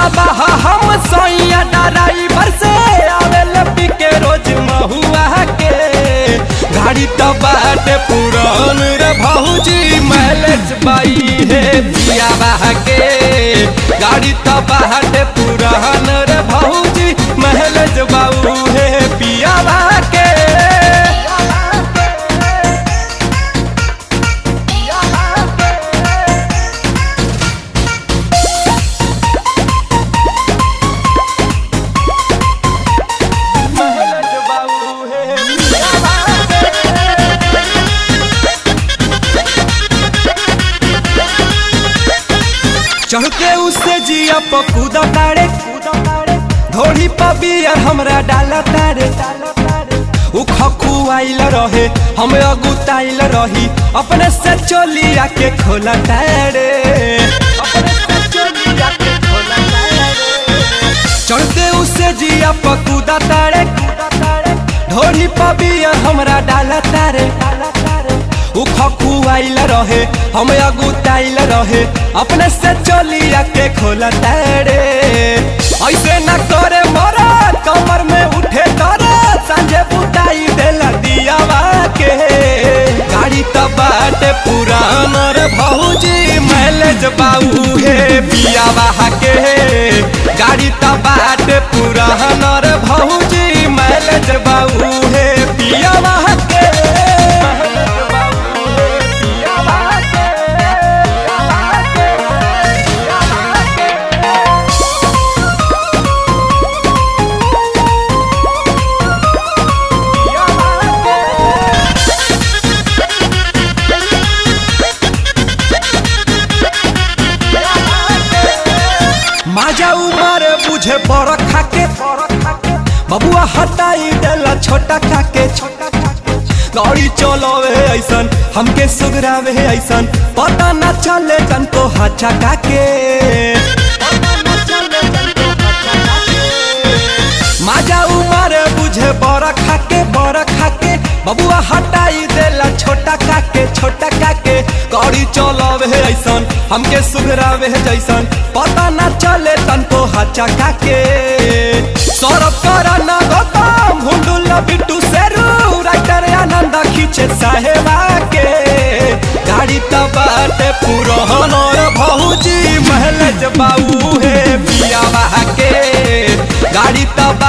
तबाह हम सैया ड्राइवर से आवेल पी के रोज महुआ के गाड़ी तो बाटे पुरान रे भौजी मैलेज बाई है पिया के गाड़ी तो बाटे पुरान रे भौजी मैलेज बाऊ है पिया के मैलेज बाऊ है पिया चढ़ के उससे जिया पकूदा तारे धोड़ी पबियर हमरा डाला तारे उ खकुआइल रहे हम अगुताइल रही अपने से चोलिया के खोला तारे अपने से चोलिया के खोला तारे चढ़ते उससे जिया पकूदा तारे ढोली पबियर हमरा डाला तारे उ खकुआइल रहे हम अगुताइल रहे अपने से चलिया के खोला तारे ऐसे न करे मरा कमर में उठे तारा सांझे बुताई देला दियावा के गाड़ी तो बाटे पुरान रे भौजी मैलेज बाऊ हे पियावा के गाड़ी तो बाटे पुरान रे भौजी मैलेज बाऊ हे पियावा के माजा उमर बुझे बड़ खाके बबुआ हटाई देला छोटा खाके गाड़ी चलावे ऐसन हमके सुगरावे ऐसन पता न चले जन को हचा काके माजा उमर बुझे बड़ खाके बड़ खाके बबुआ हटाई देला छोटा काके छोटा काके गाड़ी चलावे ऐसन हमके सुधरावे जैसन पता न चले तनको हचा काके सौरभ कर न गौतम हुंडुल बिट्टू सेरू राइटर आनंद खींचे साहेबा के गाड़ी तो बाटे पुरहन और भौजी महलज बाऊ हे पिया के गाड़ी तो